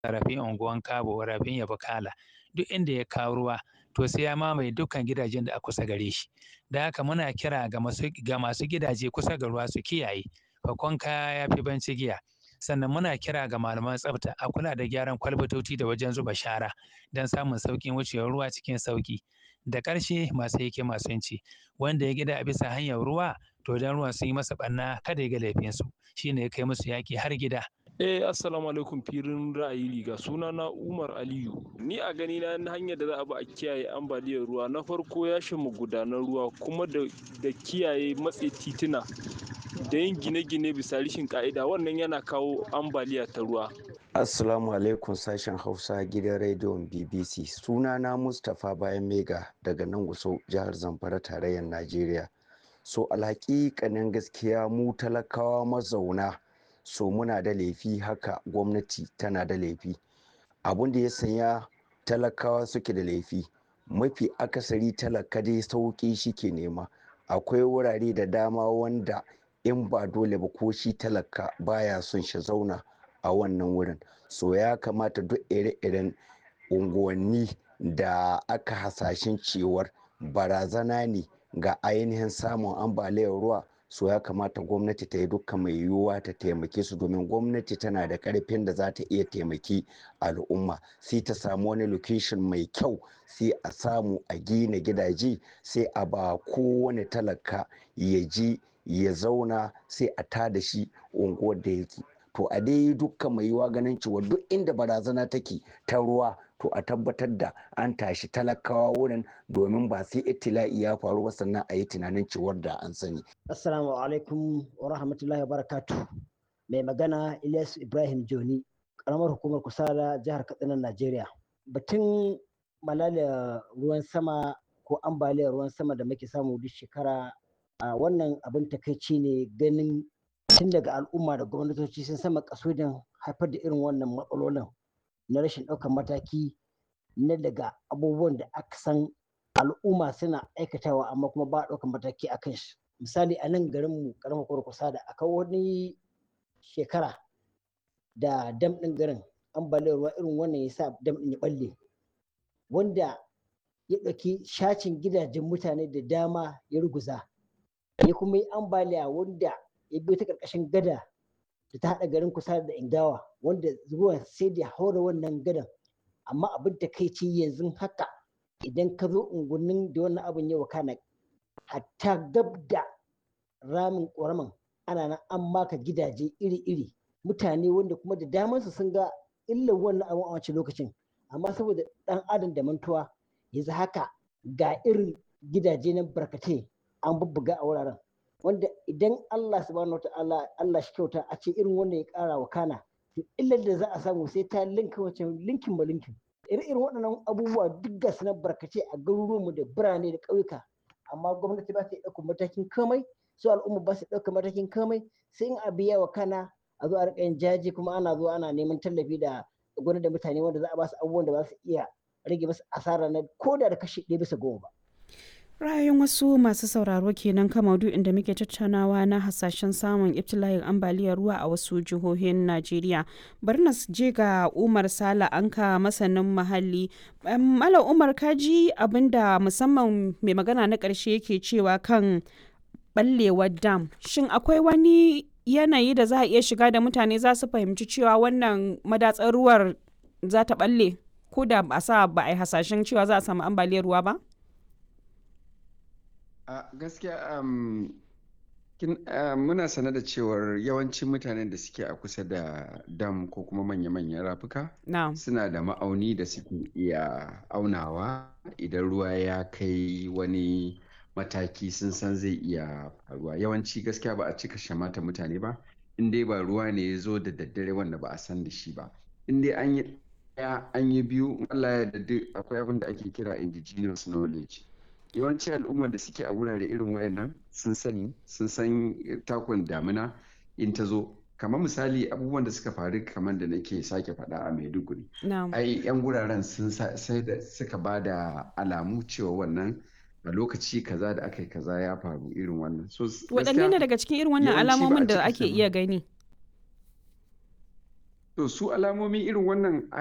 rafin unguwan kabo rafin yabakala duk inda ya kawo ruwa to sai ya mamaye dukkan gidajen da a kusa gare shi da haka muna kira ga masu gidaje kusa ga ruwa su kiyaye fakon kaya ya fi banci giya sannan muna kira ga malaman tsafta a kula da gyaran kwalbatoci da wajen zuba shara don samun sauƙin wucewar ruwa cikin sauƙi da ƙarshe masu yake masu yanci wanda ya gida a bisa hanyar ruwa to don ruwan sun yi masa ɓanna kada ya ga laifinsu shine ya kai musu yaƙi har gida Eh assalamu alaikum firin ra'ayi riga suna na Umar Aliyu ni a gani na hanyar da za a bi a kiyaye ambaliyar ruwa na farko ya mu gudanar ruwa kuma da, da kiyaye matse tituna da yin gine-gine bisa rishin ka'ida wannan yana kawo ambaliya ta ruwa Assalamu alaikum sashen Hausa gidan rediyon BBC sunana Mustapha Bayan Mega daga nan Gusau jihar Zamfara tarayyar Najeriya so alhaƙiƙanin gaskiya mu talakawa mazauna so muna da laifi haka gwamnati tana da laifi abun da ya sanya talakawa suke da laifi mafi akasari talaka dai sauƙi shi ke nema akwai wurare da dama wanda in ba dole ba ko shi talaka baya son shi zauna a wannan wurin so ya kamata duk ire-iren unguwanni da aka hasashen cewar barazana ne ga ainihin samun ambaliyar ruwa so ya kamata gwamnati ta yi dukkan mai yiwuwa ta taimake su domin gwamnati tana da karfin da za ta iya taimaki al'umma sai ta samu wani location mai kyau sai a samu a gina gidaje sai a ba kowane talaka ya ji ya zauna sai a tada shi unguwar da yake to a dai dukkan mai yiwuwa ganin cewa duk inda barazana take ta ruwa to a tabbatar da an tashi talakawa wurin domin ba sai itila'i ya faru ba sannan a yi tunanin cewar da an sani. Assalamu alaikum wa rahmatullahi wa barakatu. Mai magana Ilyas Ibrahim Joni, karamar hukumar Kusala jihar Katsina Najeriya. Batun malaria ruwan sama ko ambaliyar ruwan sama da muke samu duk shekara a wannan abin takaici ne ganin tun daga al'umma da gwamnatoci sun sama kasudin haifar da irin wannan matsalolin na rashin ɗaukar mataki na daga abubuwan da aka san al'umma suna aikatawa amma kuma ba ɗaukar mataki a kan shi misali a nan garin mu karamar kurkusa da aka wani shekara da dam ɗin garin ambaliyar ruwa irin wannan ya sa dam ɗin ya ɓalle wanda ya ɗauki shacin gidajen mutane da dama ya ruguza ya kuma yi ambaliya wanda ya biyo ta ƙarƙashin gada da ta haɗa garin kusa da ingawa wanda ruwan sai da haura wannan gadan amma abin da kai ce yanzu haka idan ka zo unguwannin da wannan abin ya wakana hatta gab da ramin ƙoraman ana nan an maka gidaje iri-iri mutane wanda kuma da damansu sun ga illar wannan abin a wancan lokacin amma saboda ɗan adam da mantuwa yanzu haka ga irin gidaje na barkatai an bubbuga a wuraren wanda idan Allah subhanahu wata'ala Allah shi kyauta a ce irin wanda ya kara wa kana to illar da za a samu sai ta linka wancan linkin ba linkin irin irin waɗannan abubuwa duk ga su na barkace a garuruwanmu da birane da ƙauyuka amma gwamnati ba ta ɗaukar matakin kamai su al'umma ba su ɗaukar matakin kamai sai in a biya wa kana a zo a riƙa yin jaji kuma ana zuwa ana neman tallafi da gwamnati da mutane wanda za a ba su abubuwan da ba su iya rage musu asara na koda da kashi ɗaya bisa goma ba. ra'ayin wasu masu sauraro kenan kan maudu'in da muke tattaunawa na hasashen samun ibtila'in ambaliyar ruwa a wasu jihohin najeriya bari na je ga umar sala anka masanin muhalli mala umar kaji abinda musamman mai magana na ƙarshe yake cewa kan ballewar dam shin akwai wani yanayi da za a iya shiga da mutane za su fahimci cewa wannan madatsar ruwar za ta balle ko da ba sa ba a yi hasashen cewa za a samu ambaliyar ruwa ba a gaskiya um, uh, muna sane da cewar yawancin mutanen da suke a kusa da dam ko kuma manya-manyan rafuka no. suna da ma'auni da suke iya aunawa idan ruwa ya kai wani mataki sun san zai iya faruwa yawanci gaskiya ba a cika shamata mutane ba in dai ba ruwa ne ya zo da daddare wanda ba a san da shi ba in dai an yi ɗaya an yi biyu Allah ya da akwai abin da ake kira indigenous knowledge yawanci al'ummar da suke a wurare irin wayannan sun sani sun san takon damina in ta zo kamar misali abubuwan da suka faru kamar da nake sake faɗa a maiduguri ai yan wuraren sun sai da suka ba da alamu cewa wannan a lokaci kaza da aka yi kaza ya faru irin wannan so waɗanne ne daga cikin irin wannan alamomin da ake iya gani to su alamomi irin wannan